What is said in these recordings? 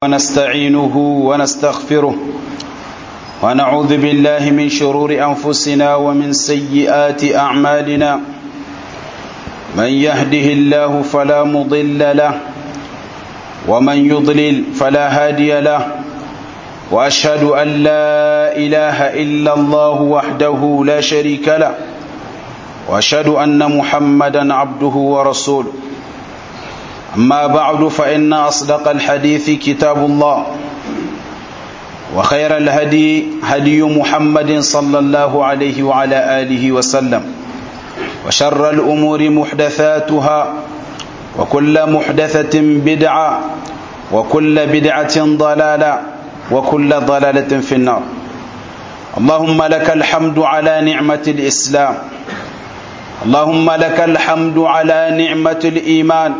ونستعينه ونستغفره ونعوذ بالله من شرور أنفسنا ومن سيئات أعمالنا من يهده الله فلا مضل له ومن يضلل فلا هادي له وأشهد أن لا إله إلا الله وحده لا شريك له وأشهد أن محمدا عبده ورسوله أما بعد فإن أصدق الحديث كتاب الله وخير الهدي هدي محمد صلى الله عليه وعلى آله وسلم وشر الأمور محدثاتها وكل محدثة بدعة وكل بدعة ضلالة وكل ضلالة في النار اللهم لك الحمد على نعمة الإسلام اللهم لك الحمد على نعمة الإيمان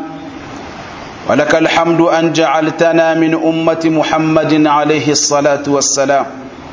ولك الحمد أن جعلتنا من أمة محمد عليه الصلاة والسلام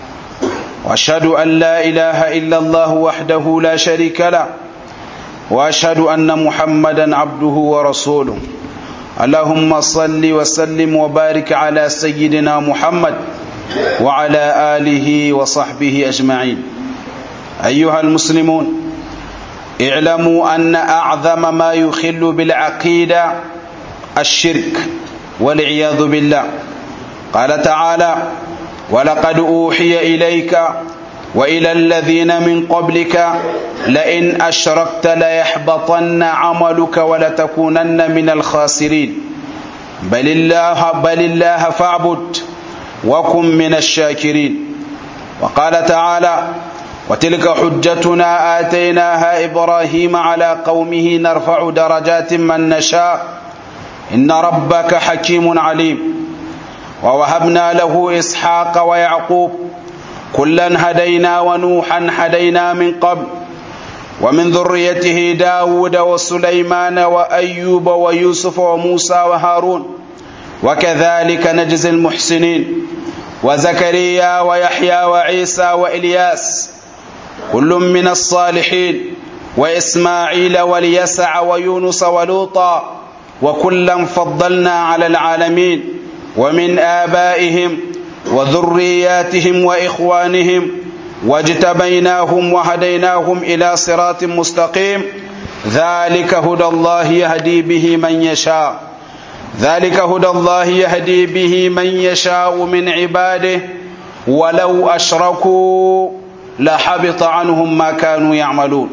وأشهد أن لا إله إلا الله وحده لا شريك له وأشهد أن محمدا عبده ورسوله اللهم صل وسلم وبارك على سيدنا محمد وعلى آله وصحبه أجمعين أيها المسلمون اعلموا أن أعظم ما يخل بالعقيدة الشرك والعياذ بالله قال تعالى ولقد أوحي إليك وإلى الذين من قبلك لئن أشركت ليحبطن عملك ولتكونن من الخاسرين بل الله بل الله فاعبد وكن من الشاكرين وقال تعالى وتلك حجتنا آتيناها إبراهيم على قومه نرفع درجات من نشاء إن ربك حكيم عليم ووهبنا له إسحاق ويعقوب كلا هدينا ونوحا هدينا من قبل ومن ذريته داود وسليمان وأيوب ويوسف وموسى وهارون وكذلك نجزي المحسنين وزكريا ويحيى وعيسى وإلياس كل من الصالحين وإسماعيل واليسع ويونس ولوطا وكلا فضلنا على العالمين ومن آبائهم وذرياتهم وإخوانهم واجتبيناهم وهديناهم إلى صراط مستقيم ذلك هدى الله يهدي به من يشاء ذلك هدى الله يهدي به من يشاء من عباده ولو أشركوا لحبط عنهم ما كانوا يعملون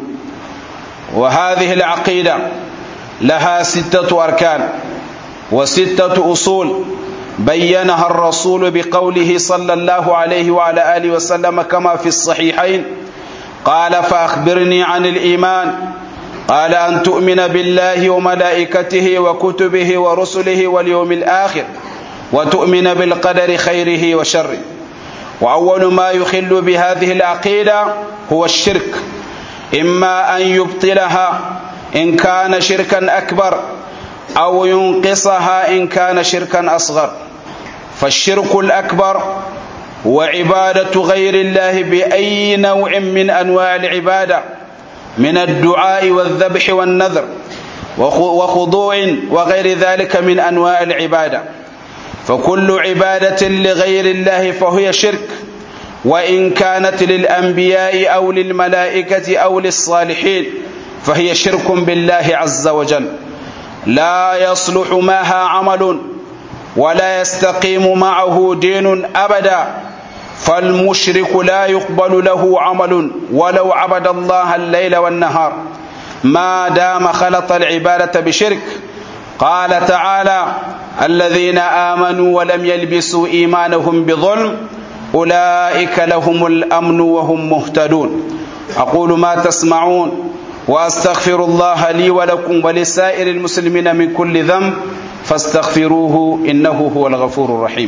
وهذه العقيدة لها ستة أركان وستة أصول بينها الرسول بقوله صلى الله عليه وعلى آله وسلم كما في الصحيحين قال فأخبرني عن الإيمان قال أن تؤمن بالله وملائكته وكتبه ورسله واليوم الآخر وتؤمن بالقدر خيره وشره وأول ما يخل بهذه العقيدة هو الشرك إما أن يبطلها إن كان شركا أكبر أو ينقصها إن كان شركا أصغر فالشرك الأكبر هو عبادة غير الله بأي نوع من أنواع العبادة من الدعاء والذبح والنذر وخضوع وغير ذلك من أنواع العبادة فكل عبادة لغير الله فهي شرك وإن كانت للأنبياء أو للملائكة أو للصالحين فهي شرك بالله عز وجل لا يصلح معها عمل ولا يستقيم معه دين أبدا فالمشرك لا يقبل له عمل ولو عبد الله الليل والنهار ما دام خلط العبادة بشرك قال تعالى الذين آمنوا ولم يلبسوا إيمانهم بظلم أولئك لهم الأمن وهم مهتدون أقول ما تسمعون وأستغفر الله لي ولكم ولسائر المسلمين من كل ذنب فاستغفروه إنه هو الغفور الرحيم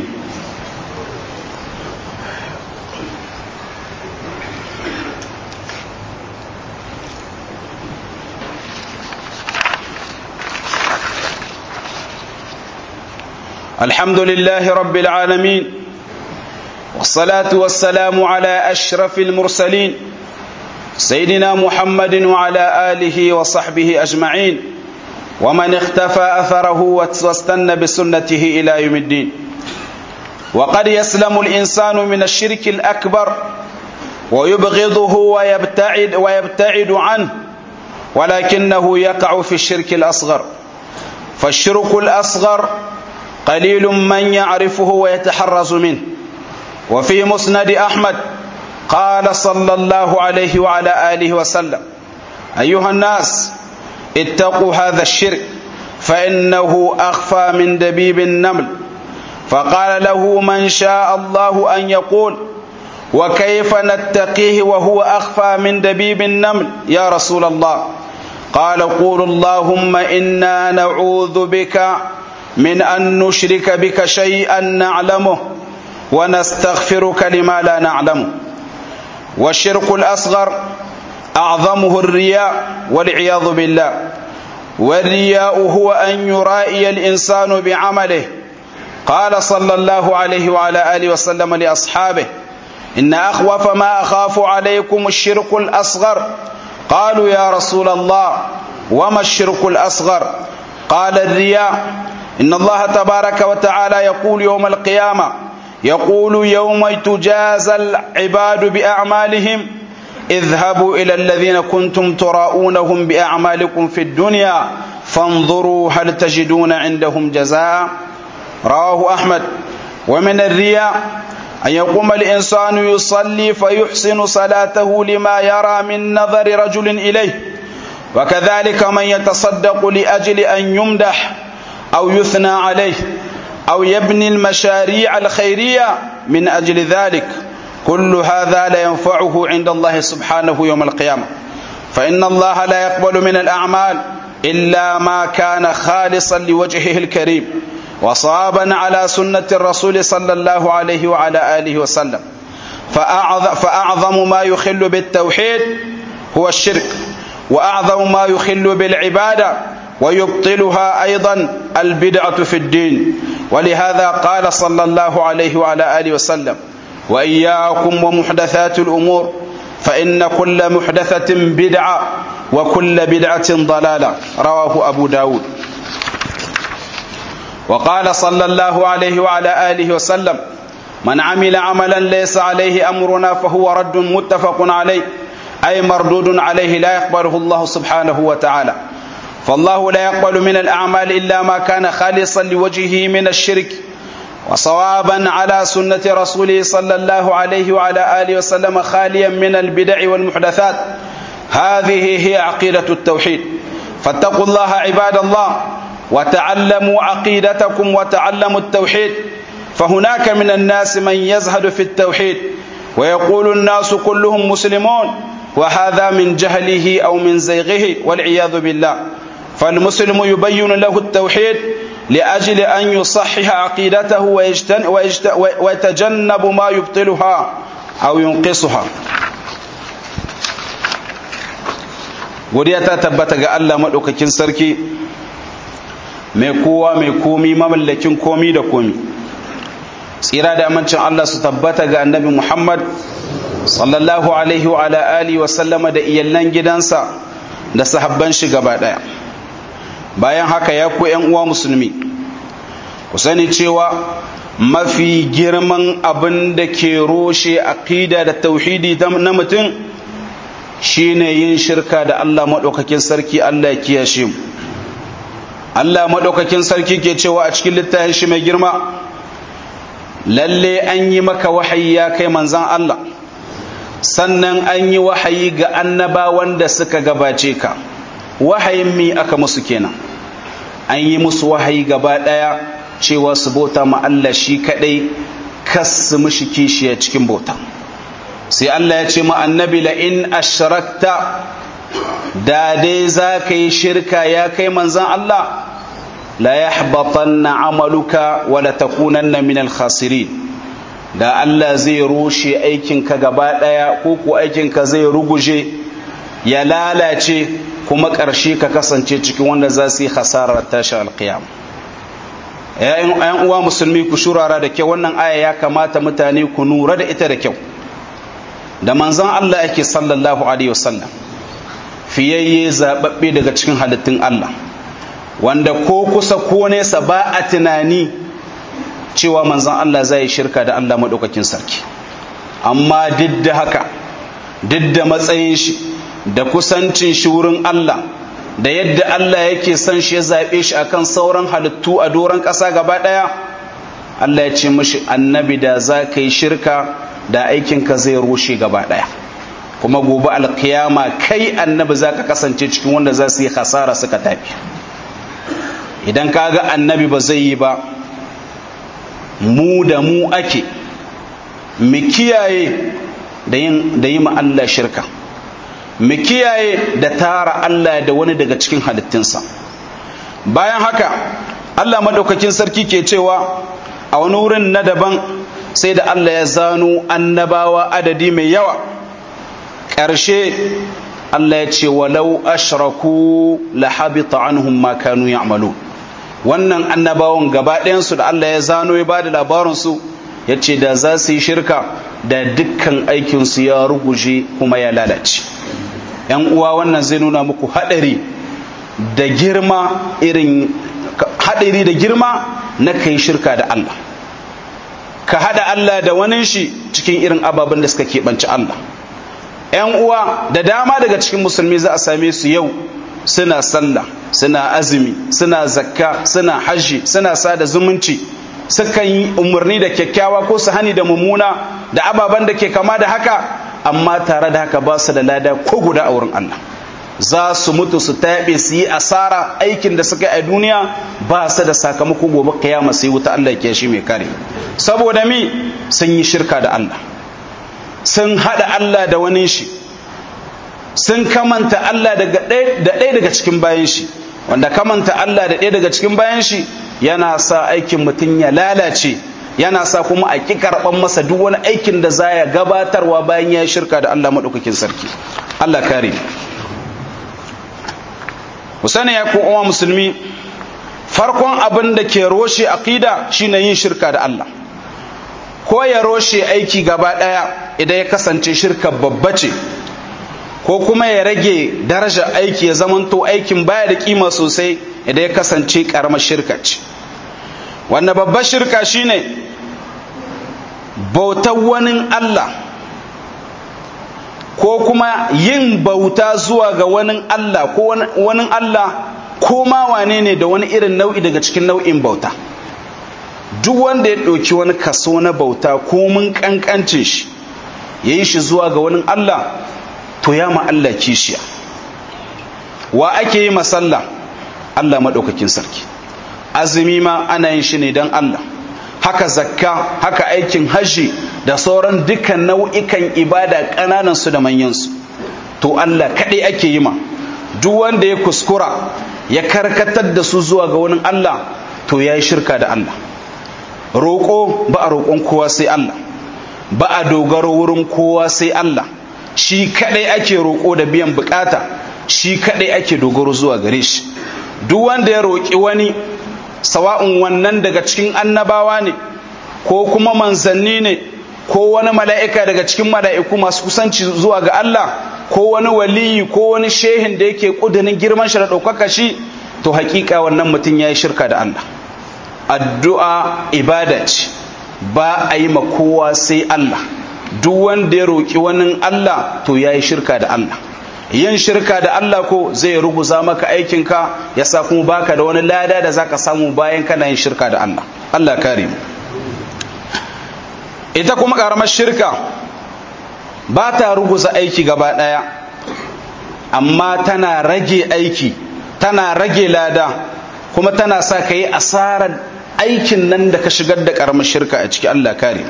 الحمد لله رب العالمين والصلاة والسلام على أشرف المرسلين سيدنا محمد وعلى آله وصحبه أجمعين ومن اختفى أثره واستنى بسنته إلى يوم الدين وقد يسلم الإنسان من الشرك الأكبر ويبغضه ويبتعد, ويبتعد عنه ولكنه يقع في الشرك الأصغر فالشرك الأصغر قليل من يعرفه ويتحرز منه وفي مسند أحمد قال صلى الله عليه وعلى آله وسلم أيها الناس اتقوا هذا الشرك فإنه أخفى من دبيب النمل فقال له من شاء الله أن يقول وكيف نتقيه وهو أخفى من دبيب النمل يا رسول الله قال قول اللهم إنا نعوذ بك من أن نشرك بك شيئا نعلمه ونستغفرك لما لا نعلمه والشرك الأصغر أعظمه الرياء والعياذ بالله والرياء هو أن يرائي الإنسان بعمله قال صلى الله عليه وعلى آله وسلم لأصحابه إن أخوف ما أخاف عليكم الشرك الأصغر قالوا يا رسول الله وما الشرك الأصغر قال الرياء إن الله تبارك وتعالى يقول يوم القيامة يقول يوم تجازى العباد بأعمالهم اذهبوا إلى الذين كنتم تراؤونهم بأعمالكم في الدنيا فانظروا هل تجدون عندهم جزاء رواه أحمد ومن الرياء أن يقوم الإنسان يصلي فيحسن صلاته لما يرى من نظر رجل إليه وكذلك من يتصدق لأجل أن يمدح أو يثنى عليه أو يبني المشاريع الخيرية من أجل ذلك كل هذا لا ينفعه عند الله سبحانه يوم القيامة فإن الله لا يقبل من الأعمال إلا ما كان خالصا لوجهه الكريم وصابا على سنة الرسول صلى الله عليه وعلى آله وسلم فأعظم ما يخل بالتوحيد هو الشرك وأعظم ما يخل بالعبادة ويبطلها أيضا البدعة في الدين ولهذا قال صلى الله عليه وعلى آله وسلم وإياكم ومحدثات الأمور فإن كل محدثة بدعة وكل بدعة ضلالة رواه أبو داود وقال صلى الله عليه وعلى آله وسلم من عمل عملا ليس عليه أمرنا فهو رد متفق عليه أي مردود عليه لا يقبله الله سبحانه وتعالى فالله لا يقبل من الأعمال إلا ما كان خالصا لوجهه من الشرك وصوابا على سنة رسوله صلى الله عليه وعلى آله وسلم خاليا من البدع والمحدثات هذه هي عقيدة التوحيد فاتقوا الله عباد الله وتعلموا عقيدتكم وتعلموا التوحيد فهناك من الناس من يزهد في التوحيد ويقول الناس كلهم مسلمون وهذا من جهله أو من زيغه والعياذ بالله فالمسلم يبين له التوحيد لأجل أن يصحح عقيدته ويتجنب ما يبطلها أو ينقصها godiya ta tabbata ga Allah maɗaukakin sarki mai kowa mai komi mamallakin komi da komi tsira da amincin Allah su tabbata ga annabi Muhammad sallallahu alaihi wa ala alihi wa sallama da iyallan gidansa da sahabban shi gaba daya bayan haka ya ku ƴan uwa musulmi ku sani cewa mafi girman abin da ke roshe aqida da tauhidi na mutum shine yin shirka da Allah madaukakin sarki Allah ya kiyashe mu Allah madaukakin sarki ke cewa a cikin littafin shi mai girma lalle an yi maka wahayi ya kai manzan Allah sannan an yi wahayi ga annabawan da suka gabace ka wahayin mi aka musu kenan an yi musu wahayi gaba ɗaya cewa su bauta ma Allah shi kaɗai kas su mishi kishiya cikin bauta sai Allah ya ce ma annabi la in ashrakta da dai za ka yi shirka ya kai manzan Allah la yahbatanna amaluka wa la takunanna min al-khasirin da Allah zai rushe aikinka gaba daya ko ko aikinka zai ruguje ya lalace kuma ƙarshe ka kasance cikin wanda za su yi hasarar tashi alƙiyam ‘yan uwa musulmi ku shurara da kyau wannan aya ya kamata mutane ku nura da ita da kyau da manzan Allah ake sallallahu alaihi wasallam fiyayye zaɓaɓɓe daga cikin halittun Allah wanda ko kusa ko nesa ba a tunani cewa manzon Allah zai shirka da Allah madaukakin sarki amma duk da haka duk da matsayin shi da kusancin shi wurin Allah da yadda Allah yake son shi ya zaɓe shi akan sauran halittu a doron ƙasa gaba ɗaya Allah ya ce mashi annabi da za ka yi shirka da aikinka zai rushe gaba ɗaya kuma gobe alkiyama kai annabi za ka kasance cikin wanda za su yi hasara suka tafi idan ka ga annabi ba zai yi ba mu da mu ake mu kiyaye da yi ma Allah shirka mu kiyaye da tara Allah da wani daga cikin halittunsa bayan haka Allah madaukakin sarki ke cewa a wani wurin na daban sai da Allah ya zano annabawa adadi mai yawa ƙarshe Allah ya ce walau ashraku la habita anhum ma kanu ya'malu wannan annabawan gaba ɗayansu da Allah ya zano ya bada labarin su yace da za su yi shirka da dukkan aikin su ya ruguje kuma ya lalace yan uwa wannan zai nuna muku hadari da girma irin hadari da girma na kai shirka da Allah ka hada Allah da wani shi cikin irin ababen da suka keɓanci Allah ‘yan uwa da dama daga cikin musulmi za a same su yau suna sallah suna azumi suna zakka suna hajji suna sada zumunci sukan yi umarni da kyakkyawa ko su hani da mummuna da ababen da ke kama da haka amma tare da haka ba su da lada ko guda a wurin Allah za su mutu su taɓe su yi asara aikin da suka yi a duniya ba su da sakamako gobe kiyama sai wuta Allah ke shi mai kare saboda mi sun yi shirka da Allah sun haɗa Allah da wani shi sun kamanta Allah da ɗaya daga cikin bayan shi wanda kamanta Allah da ɗaya daga cikin bayan shi yana sa aikin mutum ya lalace yana sa kuma a ƙi karɓar masa duk wani aikin da za ya gabatarwa bayan ya shirka da Allah maɗaukakin sarki Allah kare mu sani ya ku uwa musulmi farkon abin da ke roshe aqida shine yin shirka da Allah ko ya roshe aiki gaba ɗaya idan ya kasance shirka babba ce ko kuma ya rage daraja aiki ya zamanto aikin baya da kima sosai idan ya kasance karamar shirka ce wannan babbar shirka shine bautar wani Allah ko kuma yin bauta zuwa ga wani Allah ko wani Allah ko ma wane ne da wani irin nau'i daga cikin nau'in bauta duk wanda ya ɗauki wani kaso na bauta ko mun ƙanƙancin shi ya yi shi zuwa ga wani Allah to ya ma Allah kishiya wa ake yi masalla Allah maɗaukakin sarki azumi ma ana yin shi ne don Allah haka zakka haka aikin hajji da sauran dukkan nau'ikan ibada ƙananan su da manyansu to Allah kaɗai ake yi ma duk wanda ya kuskura ya karkatar da su zuwa ga wani Allah to ya yi shirka da Allah roƙo ba a roƙon kowa sai Allah ba a dogaro wurin kowa sai Allah shi kaɗai ake roƙo da biyan bukata shi kaɗai ake dogaro zuwa gare shi duk wanda ya roƙi wani sawa'un wannan daga cikin annabawa ne ko kuma manzanni ne ko wani mala'ika daga cikin mala'iku masu kusanci zuwa ga Allah ko wani waliyi ko wani shehin da yake ƙudurin girman shi da ɗaukaka shi to haƙiƙa wannan mutum ya yi shirka da Allah addu'a ibada ce ba a yi ma kowa sai Allah duk wanda ya roƙi wani Allah to ya yi shirka da Allah yin shirka da Allah ko zai ruguza maka aikinka ya sa kuma baka da wani lada da zaka samu bayan kana yin shirka da Allah Allah kare mu ita kuma karamar shirka ba ta ruguza aiki gaba daya amma tana rage aiki tana rage lada kuma tana sa ka yi asarar aikin nan da ka shigar da karamar shirka a ciki Allah kare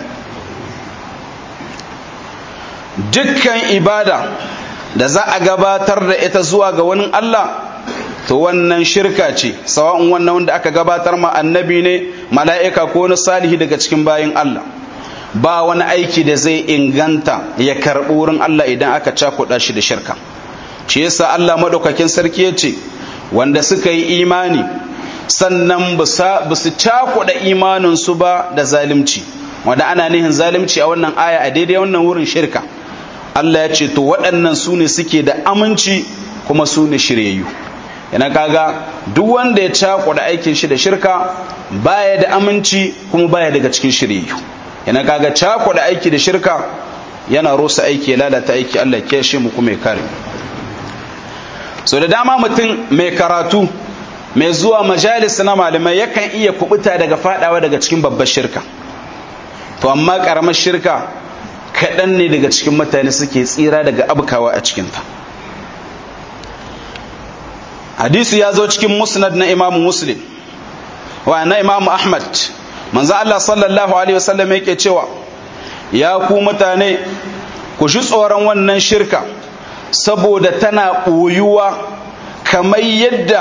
dukkan ibada da za a gabatar da ita zuwa ga wani Allah to wannan shirka ce sawa'un wannan wanda aka gabatar ma annabi ne mala'ika ko wani salihi daga cikin bayin Allah ba wani aiki da zai inganta ya karɓi wurin Allah idan aka cakuɗa shi da shirka shi yasa Allah maɗaukakin sarki ya ce wanda suka yi imani sannan ba su cakuɗa imaninsu ba da zalimci wanda ana nihin zalimci a wannan aya a daidai wannan wurin shirka Allah ya ce to waɗannan su ne suke da aminci kuma su ne shiryayyu yana kaga duk wanda ya cakuɗa aikin shi da shirka baya da aminci kuma baya daga cikin shiriyu yana kaga cakuɗa aiki da shirka yana rusa aiki ya lalata aiki Allah ya shi mu kuma ya kare so da dama mutum mai karatu mai zuwa majalis na malamai yakan iya kubuta daga fadawa daga cikin babbar shirka to amma karamar shirka kaɗan ne daga cikin mutane suke tsira daga abkawa a cikinta hadisi ya zo cikin musnad na imamu muslim wa na imamu ahmad manzo Allah sallallahu alaihi wasallam yake cewa ya ku mutane ku ji tsoron wannan shirka saboda tana ɓoyuwa kamar yadda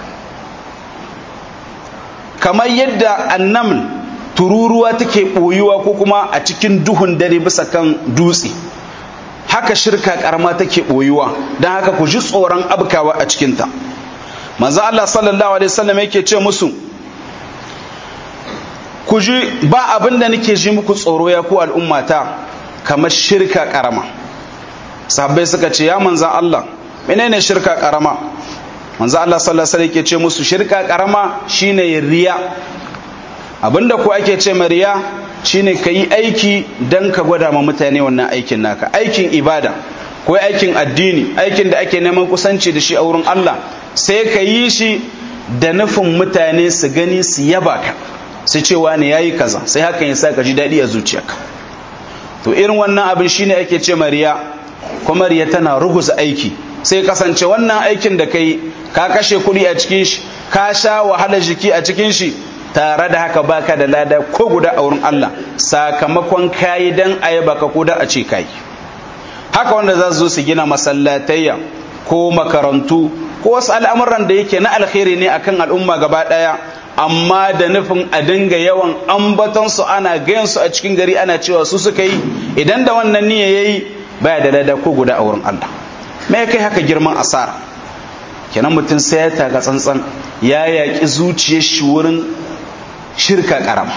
kamar yadda annaml tururuwa take ɓoyuwa ko kuma a cikin duhun dare bisa kan dutse haka shirka karama take ɓoyuwa don haka ku ji tsoron abkawa a cikinta manzo Allah sallallahu alaihi wasallam yake ce musu ku ji ba abin da nake ji muku tsoro ya ku al'ummata kamar shirka karama sahabbai suka ce ya manzo Allah menene shirka karama manzo Allah sallallahu alaihi wasallam yake ce musu shirka karama shine riya abinda ku ake ce riya shine kayi aiki dan ka gwada ma mutane wannan aikin naka aikin ibada ko aikin addini aikin da ake neman kusanci da shi a wurin Allah sai ka yi shi da nufin mutane su gani su yaba ka su cewa ne yayi kaza sai hakan ya sa ka ji daɗi a zuciyarka to irin wannan abin shine ake ce riya kuma riya tana ruguza aiki sai kasance wannan aikin da kai ka kashe kuɗi a cikin shi ka sha wahala jiki a cikin shi tare da haka baka da lada ko guda a wurin Allah sakamakon kayi dan ayaba ka ko da a ce kai haka wanda za su zo su gina masallatayya ko makarantu ko wasu al'amuran da yake na alkhairi ne akan al'umma gaba daya amma da nufin a dinga yawan ambaton su ana gayan su a cikin gari ana cewa su suka yi idan da wannan niyya yayi baya da lada ko guda a wurin Allah me kai haka girman asara kenan mutum sai ya taka tsantsan ya yaƙi zuciyar shi wurin shirka karama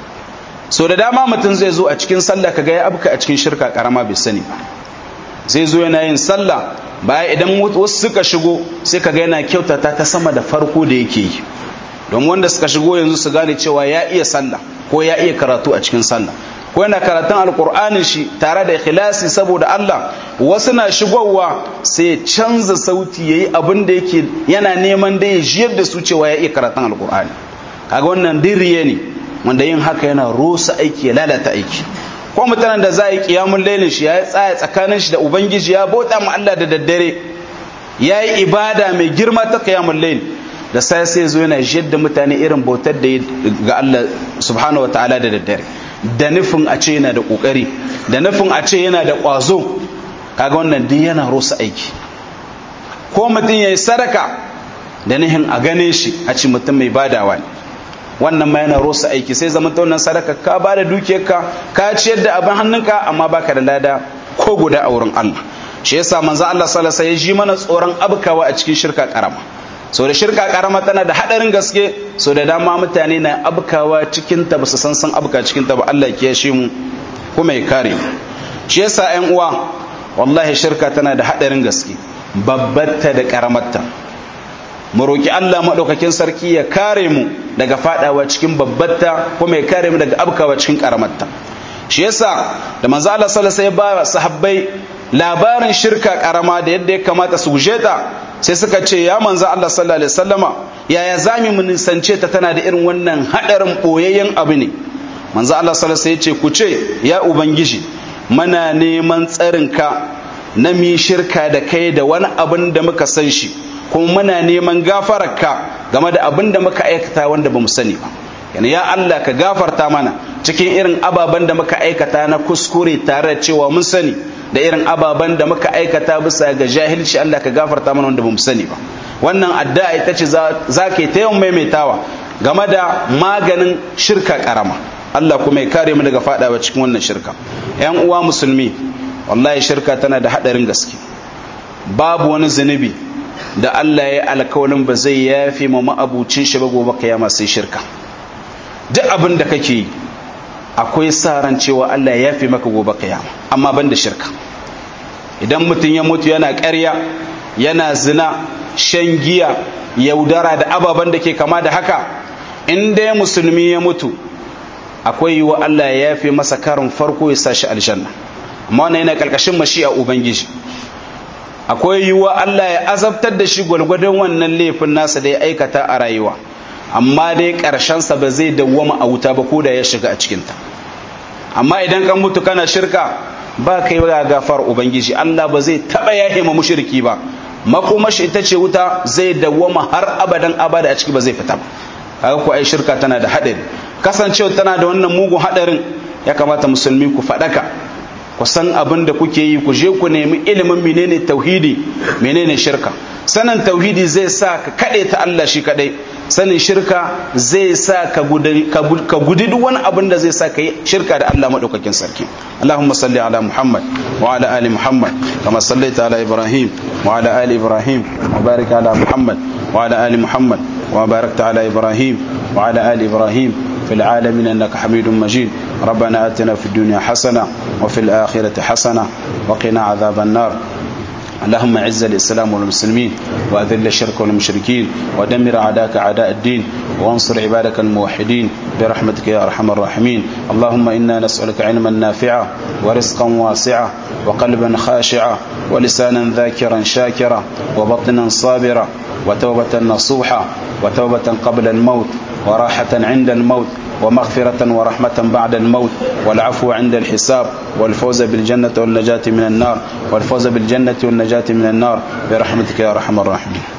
so da dama mutum zai zo a cikin sallah kaga ya abka a cikin shirka karama bai sani ba zai zo yana yin sallah baya idan wasu suka shigo sai kaga yana kyautata ta sama da farko da yake yi don wanda suka shigo yanzu su gane cewa ya iya sallah ko ya iya karatu a cikin sallah ko yana karatun alkur'anin shi tare da ikhlasi saboda Allah wasu na shigowa sai ya canza sauti yayi abin da yake yana neman da ya jiyar da su cewa ya iya karatun alkur'ani kaga wannan dirriye ne wanda yin haka yana rusa aiki ya lalata aiki ko mutanen da za a yi kiyamun lailin shi ya tsaya tsakanin shi da ubangiji ya bauta ma Allah da daddare ya yi ibada mai girma ta kiyamun lail da sai sai zo yana jiyar da mutane irin bautar da ga Allah subhanahu wa ta'ala da daddare da nufin a ce yana da kokari da nufin a ce yana da kwazo kaga wannan duk yana rusa aiki ko mutum ya yi sadaka da nihin a gane shi a ce mutum mai badawa ne wannan ma yana rusa aiki sai zama ta wannan sadaka ka ba da dukiyarka ka ciyar da abin hannunka amma baka da lada ko guda a wurin Allah shi yasa manzo Allah sallallahu alaihi wasallam ya ji mana tsoron abkawa a cikin shirka karama so da shirka karama tana da hadarin gaske so da dama mutane na abkawa cikin ta ba su san san abka cikin ta ba Allah ya kiyashe mu kuma ya kare mu shi yasa ƴan uwa wallahi shirka tana da hadarin gaske babbatta da karamarta mu roki Allah madaukakin sarki ya kare mu daga fadawa cikin babbatta kuma ya kare mu daga abkawa cikin karamarta shi yasa da manzo Allah sallallahu alaihi wasallam ya ba sahabbai labarin shirka karama da yadda ya kamata su guje ta sai suka ce ya manzo Allah sallallahu alaihi wasallama yaya zami mu nisance ta tana da irin wannan hadarin boyayyen abu ne manzo Allah sallallahu alaihi wasallam ya ce ku ce ya ubangiji muna neman tsarinka na mi shirka da kai da wani abin da muka san shi kuma muna neman gafararka game da abin da muka aikata wanda bamu sani ba yana ya Allah ka gafarta mana cikin irin ababen da muka aikata na kuskure tare da cewa mun sani da irin ababen da muka aikata bisa ga jahilci Allah ka gafarta mana wanda bamu sani ba wannan addu'a ita ce za ka yi ta yawan maimaitawa game da maganin shirka karama Allah kuma ya kare mu daga fadawa cikin wannan shirka yan uwa musulmi wallahi shirka tana da hadarin gaske babu wani zunubi da Allah ya alkawalin ba zai yafi ma ma'abucin shi ba gobe kiyama sai shirka duk abin da kake yi akwai sa ran cewa Allah ya yafi maka gobe kiyama amma ban da shirka idan mutum ya mutu yana ƙarya yana zina shan giya yaudara da ababen da ke kama da haka in dai musulmi ya mutu akwai yiwa Allah ya yafe masa karin farko ya sa shi aljanna amma wannan yana karkashin mashi'a ubangiji akwai yiwa Allah ya azabtar da shi gwalgwadon wannan laifin nasa da ya aikata a rayuwa amma dai sa ba zai dawwama a wuta ba ko da ya shiga a cikinta amma idan kan mutu kana shirka ba kai ga gafar ubangiji Allah ba zai taba yahe ma mushriki ba makomashi ita ce wuta zai dawwama har abadan abada a ciki ba zai fita ba kaga ko ai shirka tana da hadari kasancewa tana da wannan mugun hadarin ya kamata musulmi ku fadaka ku san abin da kuke yi ku je ku nemi ilimin menene tauhidi menene shirka sanin tauhidi zai sa ka kade ta Allah shi kadai sanin shirka zai sa ka gudi duk wani abin da zai sa ka yi shirka da Allah maɗaukakin sarki Allahumma salli ala Muhammad wa ala ali Muhammad kama sallaita ala Ibrahim wa ala ali Ibrahim wa barik ala Muhammad wa ala ali Muhammad wa barakta ala Ibrahim wa ala ali Ibrahim في العالمين انك حميد مجيد ربنا اتنا في الدنيا حسنه وفي الاخره حسنه وقنا عذاب النار اللهم اعز الاسلام والمسلمين واذل الشرك والمشركين ودمر اعداءك اعداء الدين وانصر عبادك الموحدين برحمتك يا ارحم الراحمين اللهم انا نسالك علما نافعا ورزقا واسعا وقلبا خاشعا ولسانا ذاكرا شاكرا وبطنا صابرا وتوبه نصوحا وتوبه قبل الموت وراحه عند الموت ومغفرة ورحمة بعد الموت والعفو عند الحساب والفوز بالجنة والنجاة من النار والفوز بالجنة والنجاة من النار برحمتك يا أرحم الراحمين